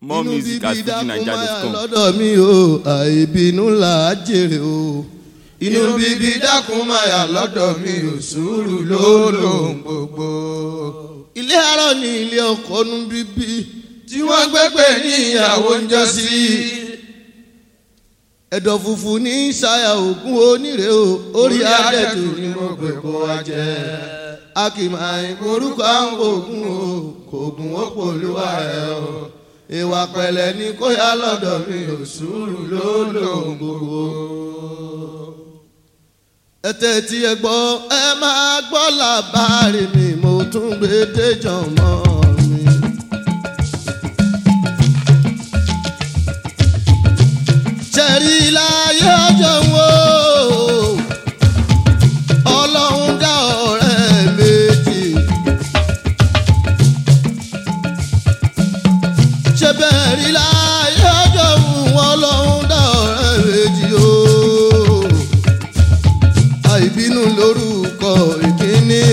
more music at fujinaija.com. lọ́dọ̀ mi o àìbínú là á jèrè o. inú bíbí dákun máa yà lọ́dọ̀ mi ò sùúrù ló lòun gbogbo. ilé arọ ni ilé ọkọ nu bíbí tí wọ́n gbẹ́gbẹ́ ní ìyàwó ń jọ sí. ẹ̀dọ̀ funfun ní ṣayà ògùn onírè o orí adẹ́tù ni mo gbé kó wa jẹ. a kì máa ń korúkọ àwọn ògùn o kò gùn ó pòlúwa ẹ̀ o ìwà pẹ̀lẹ́ ní kó yá lọ́dọ̀ mi ò sùúrù ló lòun gbogbo. ẹ tẹ́tí ẹ gbọ́ ẹ máa gbọ́ làbárí mi mo tún gbé déjọ́ mọ́ mi. ṣẹ̀rí láyé ọjọ́ wo ọlọ́run dá ọ̀rẹ́ méjì. ṣe bẹ́ẹ̀ rí láyé ọjọ́ wọn lọ́hún dá ọ̀rẹ́ méjì o. àìbínú lórúkọ ìkíní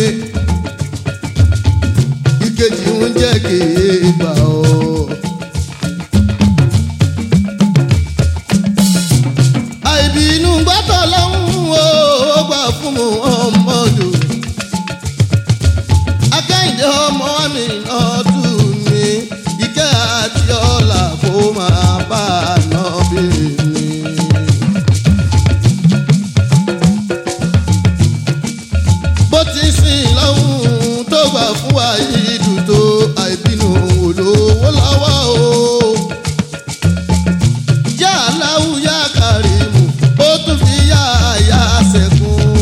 ìkejì ń jẹ́ kéèbà o. àìbínú gbọ́dọ̀ lọ́hún o ó gbà fún mu ọmọdù. akẹ́yìndé ọmọ mi náà tù mí ìkẹ́ àti ọ̀la kó máa bá a ná bí mi. bó ti sìn lọ́hùn tó gbà fún wa yìí dùn tó àìbínú olówó lọ́wọ́ o. yá aláwù yá kàrímù ó tún fi yá àyà sẹ́kùn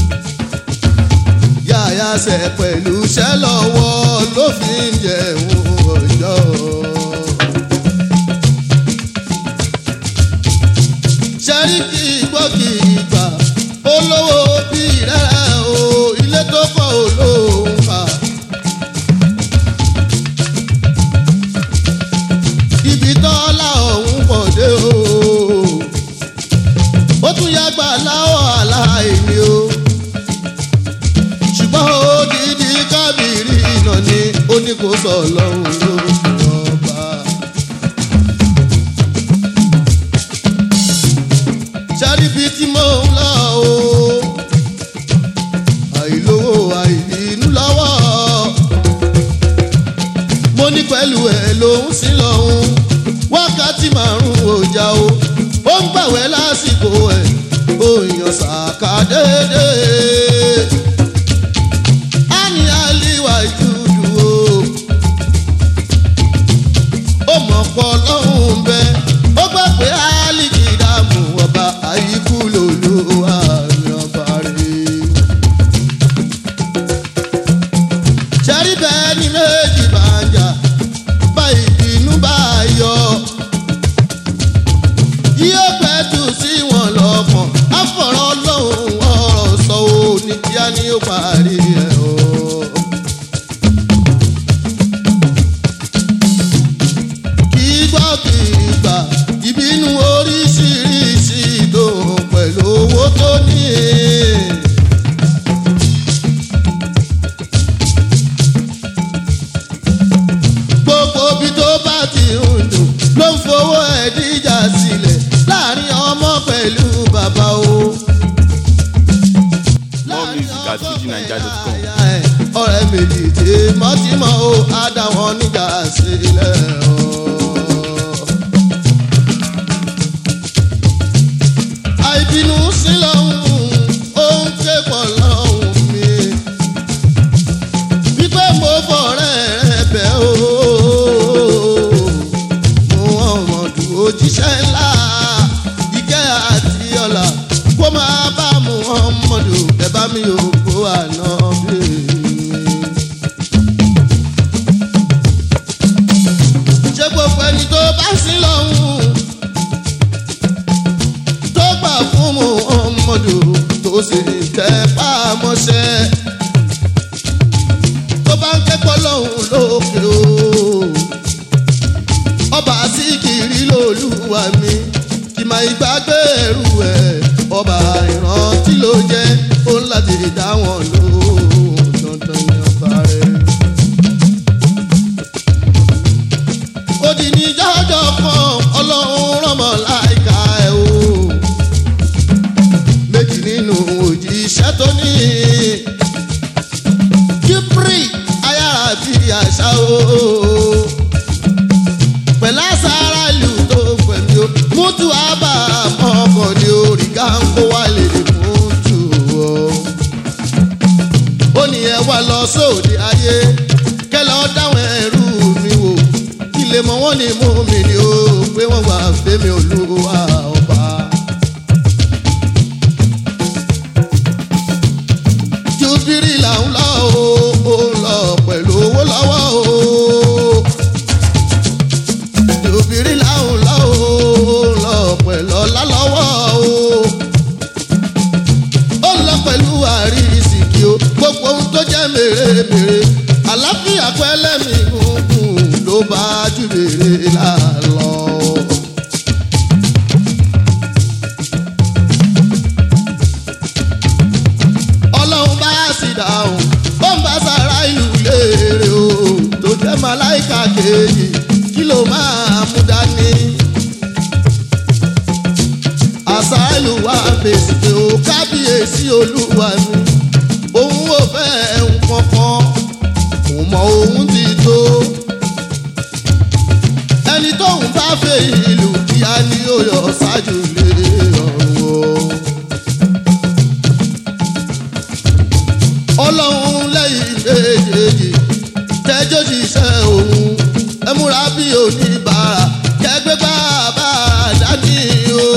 yáyà sẹ pẹ̀lú iṣẹ́ lọ́wọ́ ló fi ń jẹun ọjọ́. sẹ́ríkì gbọ́kì ìgbà olówó bí rẹ̀ o ilé tó kọ́ olóhùn fà. ibi tọ́lá ọ̀hún pọ̀ dé o ó tún yàgbà láwọ̀ aláìní o ṣùgbọ́n odidi kábìrì iná ni ó ní kó sọ lọ́hùn ló ọba. ṣáríbi tí mò ń lọ o àìlówó àìbínú lọ́wọ́ mo ní pẹ̀lú ẹ̀ lòún sí lọ́hùn wákàtí márùn-ún ọjà o ó ń gbàwẹ́ lásìkò ẹ̀ ó yan sàkà déédéé ani aliwa ìtúdú o. ó mọ̀ pọ̀ lọ́hùn bẹ́ ó gbà pé alìkì dààmú ọba àyíkú lòlú àmì ọba rẹ̀. ṣẹ́rí bẹ́ẹ̀ ni méjì bá ń jà bá ìbínú bá yọ. yóò pẹ́ tù sí wọn lọ́kàn àfọ̀rọ̀ lọ́hùn ọ̀rọ̀ sọ ò ní kíá ni ó parí ẹ̀ o. kì í gbọ́ kì í gbà ìbínú oríṣiríṣi ìdòhùn pẹ̀lú owó tó ní. gbogbo bí tó bá ti ń dùn ló ń fowó ẹ̀ díjà sílẹ̀ láàrin ọmọ pẹ̀lú bàbá o. More music at fujinaija.com. ọ̀rẹ́ méjì tí mọ́tímọ́ o á dá wọn níjà sílẹ̀ o. àìbínú sí lọ́hùn ó ń ké pọ̀ lọ́hùn mi. wípé mo fọ̀rẹ́ rẹ bẹ́ o. mo ọmọdù òjíṣẹ́ ńlá ìkẹ́ àti ọ̀la kó máa bá mu ọmọdù ẹ bá mi ò kó àná bí mi. ṣé gbogbo ẹni tó bá sí lọ́hùn tó gbà fún mu ọmọdù tó sì tẹ pàmọ́ṣẹ́ tó bá ń kẹ́kọ̀ọ́ lọ́hùn lókè o ọba síkìrì lolúwa mi kì máa ìgbàgbé ẹrù ẹ ọba ìrántí ló jẹ ó ń láti dá wọn lóhùn dandan ní ọba rẹ. ó di ní jọjọ kan ọlọ́run rọmọ láìka ẹ̀ o méjì nínú òjíṣẹ́ tó ní kíbrì ayára bí àṣà o pẹ̀lú àṣàrà ìlú tó pẹ̀lú o mútu àbá ọkọ̀ ní orí gáńkó wà lè fún tù o ó ní ẹ wá lọ sóde ayé kẹlẹ ọ dáwọn ẹrú mi wò kí lè mọ wọn ní mú mi ni ó pé wọn wà fẹmi olúwa ọba. jubiri là ń lọ o ó ń lọ pẹ̀lú owó lọ́wọ́ o jubiri là ń lọ o ó ń lọ pẹ̀lú ọlá lọ́wọ́ o ó lọ pẹ̀lú àrísìkí o gbogbo ohun tó jẹ́ mèremère àlàáfíà pẹ́lẹ́mì gúngùn ló bá jù mèrè lálọ́. ọlọ́run bá sì dáhùn ó ń bá sára ìlú léèrè o tó jẹ́ màláìka kejì kí ló máa mú dání àṣàlù wa fèsì pé ó kábíyèsí olúwa mi òun ò fẹ́ nǹkan kan kò mọ òun ti tó ẹni tóun bá fẹ́ ìlú kíá ni ó yọ ṣáájú lé ọ̀run o. ọlọ́run lẹ́yìn méjèèjì tẹ́jọ́ ṣiṣẹ́ òun ẹ múra bí oníbàárà kẹgbẹ́ bàbá dání o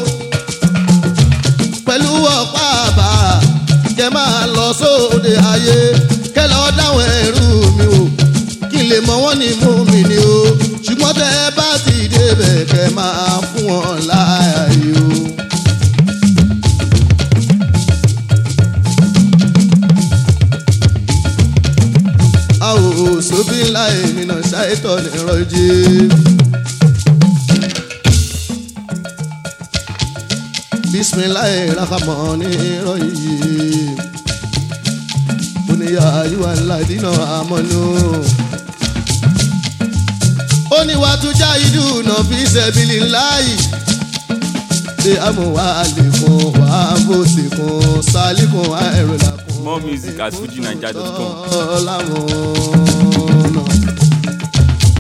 pẹ̀lú ọ̀pá àbàrà kẹ máa lọ sóde ayé kẹ lọ dáwọn ẹrú mi o kí n lè mọ wọn ní mú mi ni o ṣùgbọ́n tẹ bá ti débẹ̀ kẹ máa fún wọn láàyè o. àwò sóbí ńlá ènìyàn ṣàìtọ́ nìrọ̀jì. bisimilayi rahamani rọyìn oníyà ayíwá ladínà amọ́nú. oníwàtújà ìdùnnà fi sẹ́bìlì láàyè ṣé àmúwá àlékún wà bó sì kún sálíkún àìrọ̀lá kún. More music at fujinaija.com. ọ̀làmú.